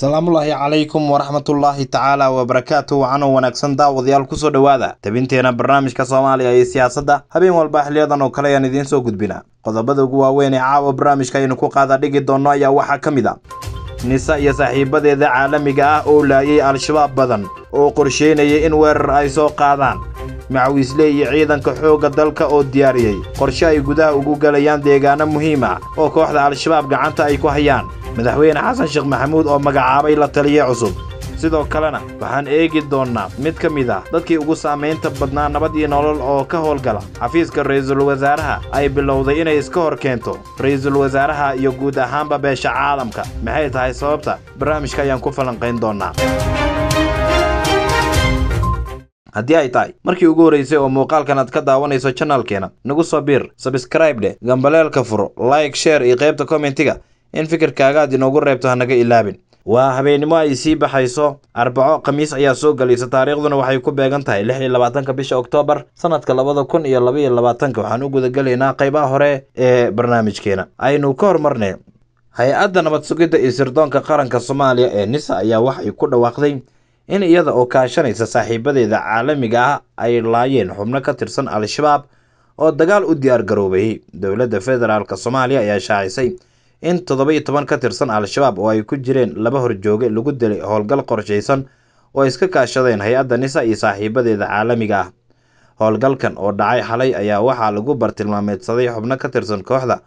asalaamullaahi calaykum waraxmatullaahi tacaala wabarakaatu wacano wanaagsan daawadayaal kusoo dhowaada tabinteena barnaamijka soomaaliya iyo siyaasadda habeen walba xiliyadan oo kale ayaan idiin soo gudbina qodobada ugu waaweyn ee caawa barnaamijka aynu ku qaada dhigi doonno ayaa waxaa ka mid a nisa iyo saaxiibadeeda caalamiga ah oo laayay al-shabaab badan oo qorsheynaya in weerar ay soo qaadaan macawiisle iyo ciidanka xoogga dalka oo diyaariyey qorshe ay gudaha ugu galayaan deegaano muhiim ah oo kooxda al-shabaab gacanta ay ku hayaan madaxweyne xasan sheekh maxamuud oo magacaabay la taliye cusub sidoo kalena waxaan eegi doonnaa mid ka mid ah dadkii ugu saamaynta badnaa nabad iyo nolol oo ka howlgala xafiiska ra'iisul wasaaraha ay bilowday inay iska hor keento ra'iisul wasaaraha iyo guud ahaanba beesha caalamka maxay tahay sababta barnaamijka ayaan ku falanqayn doonnaa haddii ay tahay markii ugu horraysay oo muuqaalkan aad ka daawanayso janalkeena nagu soo biir sabskraib dheh gambaleelka furo like sheer iyo qaybta kommentiga in fikirkaaga aad inoogu reebto hanaga ilaabin waa habeennimo ay sii baxayso arbaco khamiis ayaa soo gelaysa taariikhduna waxay ku beegan tahay lix iyo labaatanka bisha oktoobar sanadka labada kun iyo laba iyo labaatanka waxaan u gudagelaynaa qaybaha hore ee barnaamijkeena aynu ka hormarnay hay-adda nabad sugidda iyo sirdoonka qaranka soomaaliya ee nisa ayaa waxay ku dhawaaqday in iyada oo kaashanaysa saaxiibadeeda caalamiga ah ay laayeen xubno ka tirsan al-shabaab oo dagaal u diyaar garoobay dowladda federaalk soomaaliya ayaa shaacisay in toddoba iyo toban ka tirsan al-shabaab oo ay ku jireen laba horjooge lagu dilay howlgal qorshaysan oo ay iska kaashadeen hay-adda nisa iyo saaxiibadeeda caalamiga ah howlgalkan oo dhacay xalay ayaa waxaa lagu bartilmaameedsaday xubno ka tirsan kooxda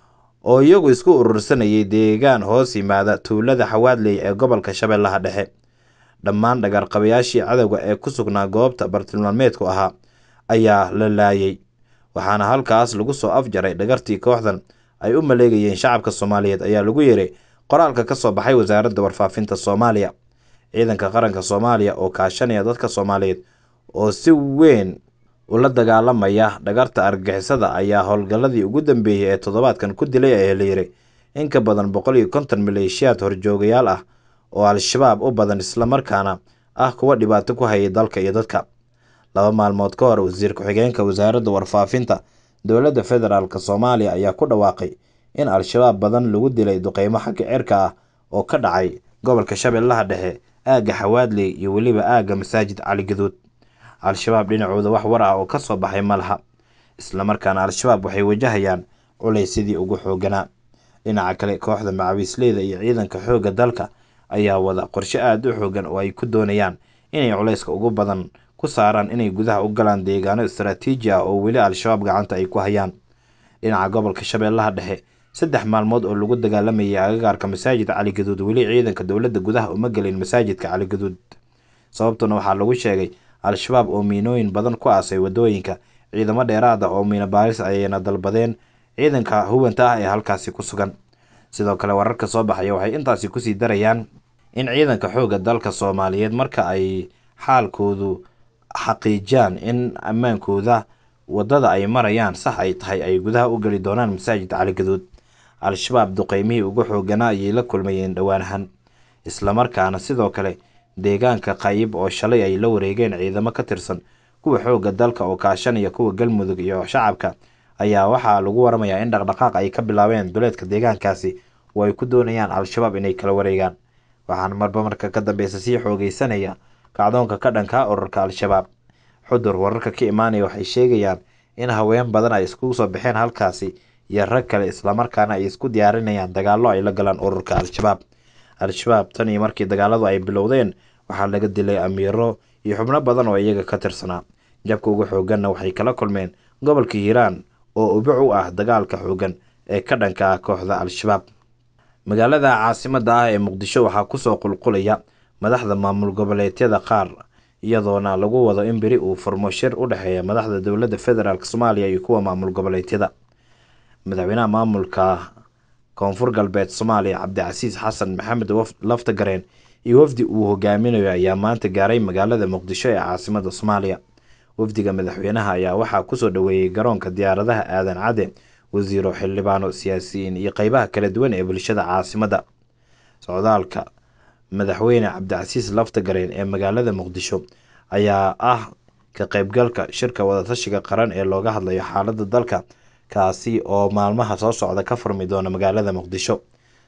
oo iyagu isku urursanayay deegaan hoos yimaada tuulada xawaadley ee gobolka shabeellaha dhexe dhammaan dhagarqabayaashii cadowga ee ku sugnaa goobta bartilmaameedku ahaa ayaa la laayay waxaana halkaas lagu soo afjaray dhagartii kooxdan ay u maleegayeen shacabka soomaaliyeed ayaa lagu yeeray qoraalka ka soo baxay wasaaradda warfaafinta soomaaliya ciidanka qaranka soomaaliya oo kaashanaya dadka soomaaliyeed oo si weyn ula dagaalamaya dhagarta argagixisada ayaa howlgalladii ugu dambeeyey ee toddobaadkan ku dilay ayaa la yiri in ka badan boqol iyo konton maleeshiyaad horjoogayaal ah oo al-shabaab u badan islamarkaana ah kuwa dhibaato ku hayay dalka iyo dadka laba maalmood ka hor wasiir ku-xigeenka wasaaradda warfaafinta dowladda federaalk soomaaliya ayaa ku dhawaaqay in al-shabaab badan lagu dilay duqeymo xagga cirka ah oo ka dhacay gobolka shabeellaha dhexe aagga xawaadley iyo weliba aagga masaajid cali gaduud al-shabaab dhinacooda wax war ah oo ka soo baxay ma laha islamarkaana al-shabaab waxay wajahayaan culaysyadii ugu xooganaa dhinaca kale kooxda macawiisleyda iyo ciidanka xoogga dalka ayaa wada qorshe aada u xoogan oo ay ku doonayaan inay culayska ugu badan ku saaraan inay gudaha u galaan deegaano istaraatiiji ah oo weli al-shabaab gacanta ay ku hayaan dhinaca gobolka shabeellaha dhexe saddex maalmood oo lagu dagaalamayay agagaarka masaajid cali gaduud weli ciidanka dowladda gudaha uma gelin masaajidka cali gaduud sababtuna waxaa lagu sheegay al-shabaab oo miinooyin badan ku aasay wadooyinka ciidamo dheeraad ah oo miino baaris ayayna dalbadeen ciidanka hubanta ah ee halkaasi ku sugan sidoo kale wararka soo baxaya waxay intaasi kusii darayaan in ciidanka xoogga dalka soomaaliyeed marka ay xaalkoodu xaqiijiyaan in ammaankooda waddada ay marayaan sax ay tahay ay gudaha u geli doonaan masaajid cali gaduud al-shabaab duqeymihii ugu xooganaa ayay la kulmayeen dhowaanahan islamarkaana sidoo kale deegaanka qayib oo shalay ay la wareegeen ciidamo ka tirsan kuwa xoogga dalka oo kaashanaya kuwa galmudug iyo shacabka ayaa waxaa lagu waramayaa in dhaqdhaqaaq ay ka bilaabeen duleedka deegaankaasi oo ay ku doonayaan al-shabaab inay kala wareegaan waxaana marba marka ka dambeysa sii xoogeysanaya kacdoonka ka dhankaa ururka al-shabaab xudur wararka ka imaanaya waxay sheegayaan in haween badan ay iskugu soo baxeen halkaasi iyo rag kale islamarkaana ay isku diyaarinayaan dagaallo ay la galaan ururka al-shabaab al-shabaab tan iyo markii dagaaladu ay bilowdeen waxaa laga dilay amiiro iyo xubno badan oo iyaga ka tirsanaa jabka ugu xooganna waxay kala kulmeen gobolka hiiraan oo ubic u ah dagaalka xoogan ee ka dhanka ah kooxda al-shabaab magaalada caasimadda ah ee muqdisho waxaa kusoo qulqulaya madaxda maamul goboleedyada qaar iyadoona lagu wado in beri uu furmo shir u dhexeeya madaxda dowladda federaalk soomaaliya iyo kuwa maamul goboleedyada madaxweynaha maamulka koonfur galbeed soomaaliya cabdicasiis xasan maxamed laftagareen iyo wafdi uu hogaaminayo ayaa maanta gaaray magaalada muqdisho ee caasimadda soomaaliya wafdiga madaxweynaha ayaa waxaa kusoo dhoweeyey garoonka diyaaradaha aadan cadde wasiiro xildhibaano siyaasiyiin iyo qeybaha kala duwan ee bulshada caasimadda socdaalka madaxweyne cabdicasiis laftagareen ee magaalada muqdisho ayaa ah ka qeybgalka shirka wadatashiga qaran ee looga hadlayo xaaladda dalka kaasi oo maalmaha soo socda ka furmi doona magaalada muqdisho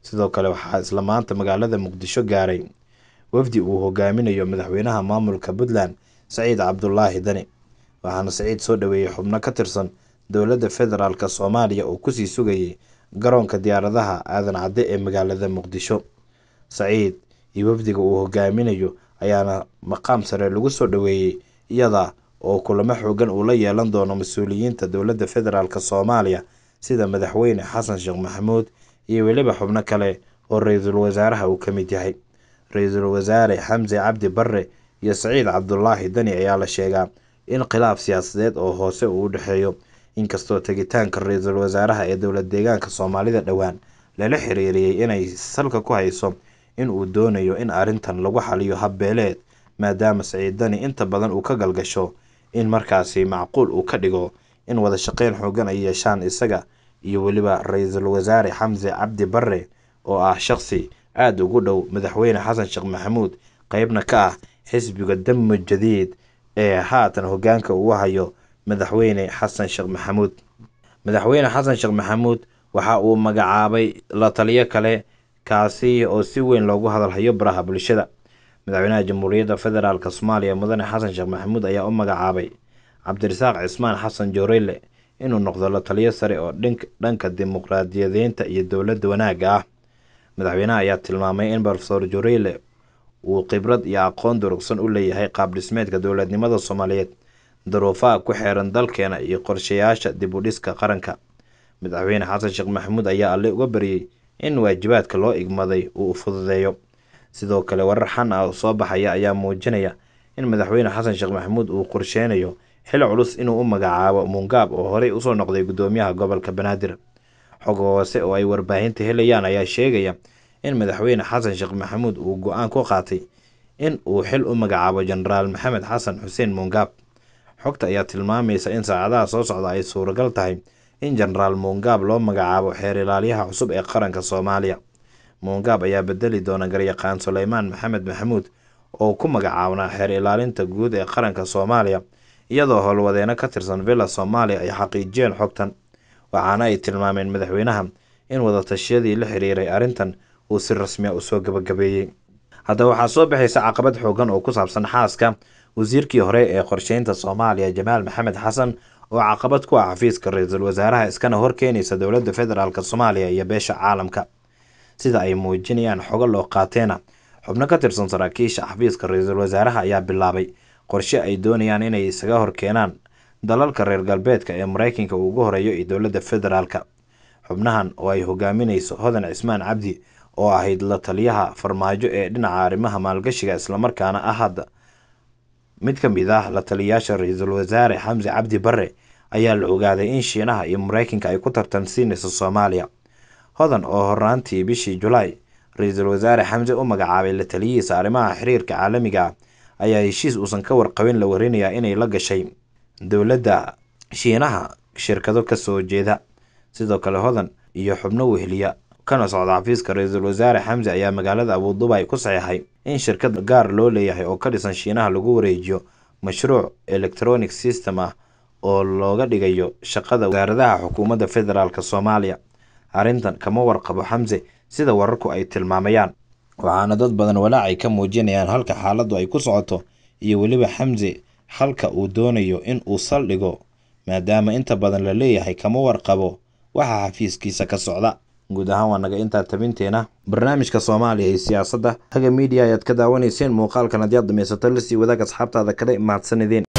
sidoo kale waxaa isla maanta magaalada muqdisho gaaray wafdi uu hogaaminayo madaxweynaha maamulka puntland saciid cabdulaahi dani waxaana saciid soo dhaweeyey xubno ka tirsan dowladda federaalk soomaaliya oo kusii sugayay garoonka diyaaradaha aadan cadde ee magaalada muqdisho saciid iyo wafdiga uu hogaaminayo ayaana maqaam sare lagu soo dhaweeyey iyada oo kulamo xoogan uu la yeelan doono mas-uuliyiinta dowladda federaalk soomaaliya sida madaxweyne xasan sheekh maxamuud iyo weliba xubno kale oo ra-iisul wasaaraha uu ka mid yahay ra-iisul wasaare xamse cabdi barre iyo saciid cabdulaahi dani ayaa la sheegaa in khilaaf siyaasadeed oo hoose uu u dhexeeyo inkastoo tegitaanka ra-iisul wasaaraha ee dowlad deegaanka soomaalida dhowaan lala xiriiriyey inay salka ku hayso in uu doonayo in arrintan lagu xaliyo habbeeleed maadaama saciid dani inta badan uu ka galgasho in markaasi macquul uu ka dhigo in wada shaqeyn xoogan ay yeeshaan isaga iyo weliba ra-iisul wasaare xamse cabdi barre oo ah shaqsi aada ugu dhow madaxweyne xasan sheekh maxamuud qeybna ka ah xisbiga damo jadiid ee haatan hogaanka uu hayo madaxweyne xasan sheekh maxamuud madaxweyne xasan sheekh maxamuud waxa uu magacaabay la taliyo kale kaasi oo si weyn loogu hadalhayo baraha bulshada madaxweynaha jamhuuriyadda federaalk soomaaliya mudane xasan sheekh maxamuud ayaa u magacaabay cabdirasaaq cismaan xasan joorele inuu noqdo la taliyo sare oo dhanka dimuqraadiyadeynta iyo dowladda wanaagga ah madaxweynaha ayaa tilmaamay in rofesor joorele uu khibrad iyo aqoon durugsan u leeyahay qaab dhismeedka dowladnimada soomaaliyeed daruufaha ku xeeran dalkeena iyo qorshayaasha dib u dhiska qaranka madaxweyne xasan sheekh maxamuud ayaa alle uga baryey in waajibaadka loo igmaday uu fududeeyo sidoo kale warar xan ah oo soo baxaya ayaa muujinaya in madaxweyne xasan sheekh maxamuud uu qorsheynayo xil culus inuu u magacaabo muungaab oo horey usoo noqday gudoomiyaha gobolka banaadir xog hoose oo ay warbaahinta helayaan ayaa sheegaya in madaxweyne xasan sheekh maxamuud uu go-aan ku qaatay in uu xil u magacaabo jenaraal maxamed xasan xuseen muungaab xogta ayaa tilmaamaysa in saacadaha soo socda ay suuragal tahay in jenaraal muungaab loo magacaabo xeer ilaalyaha cusub ee qaranka soomaaliya muungaab ayaa bedeli doona garyaqaan suleymaan maxamed maxamuud oo ku magacaabnaa xeer ilaalinta guud ee qaranka soomaaliya iyadoo howlwadeeno ka tirsan villa soomaaliya ay xaqiijiyeen xogtan waxaana ay tilmaameen madaxweynaha in wadatashyadii la xiriiray arrintan uu si rasmiya usoo gabagabeeyey haddaba waxaa soo baxaysa caqabad xoogan oo ku saabsan xaaska wasiirkii hore ee qorsheynta soomaaliya jamaal maxamed xasan oo caqabad ku ah xafiiska ra-iisul wasaaraha iskana horkeenaysa dowladda federaalk soomaaliya iyo beesha caalamka sida ay muujinayaan xogo loo qaateena xubno ka tirsan saraakiisha xafiiska ra-iisul wasaaraha ayaa bilaabay qorshe ay doonayaan inay isaga horkeenaan dalalka reer galbeedka ee mareykanka uu ugu horeeyo iyo dowladda federaalka xubnahan oo ay hogaaminayso hodan cismaan cabdi oo ahayd la taliyaha farmaajo ee dhinaca arrimaha maalgashiga islamarkaana ah hadda mid ka mid ah la taliyayaasha ra-iisul wasaare xamse cabdi barre ayaa la ogaaday in shiinaha iyo mareykanka ay ku tartansiinayso soomaaliya hodan oo horaantii bishii julaay ra-iisul wasaare xamse u magacaabay la taliyihiisa arrimaha xiriirka caalamiga ah ayaa heshiis uusan ka warqabin la warinayaa inay la gashay dowladda shiinaha shirkado kasoo jeeda sidoo kale hodan iyo xubno weheliya kana socda xafiiska ra-iisul wasaare xamse ayaa magaalada abuudubay ku saxeexay in shirkad gaar loo leeyahay oo ka dhisan shiinaha lagu wareejiyo mashruuc electronic system ah oo looga dhigayo shaqada wasaaradaha xukuumadda federaalk soomaaliya arrintan kama warqabo xamse sida wararku ay tilmaamayaan waxaana dad badan walaacay ka muujinayaan halka xaaladdu ay ku socoto iyo weliba xamse halka uu doonayo in uu saldhigo maadaama inta badan la leeyahay kama warqabo waxa xafiiskiisa ka socda guud ahaan waa naga intaa tabinteena barnaamijka soomaaliya iyo siyaasadda haga miidiya ayaad ka daawanayseen muuqaalkan haddii aad dhamaysato lasii wadaag asxaabtaada kale mahadsanideen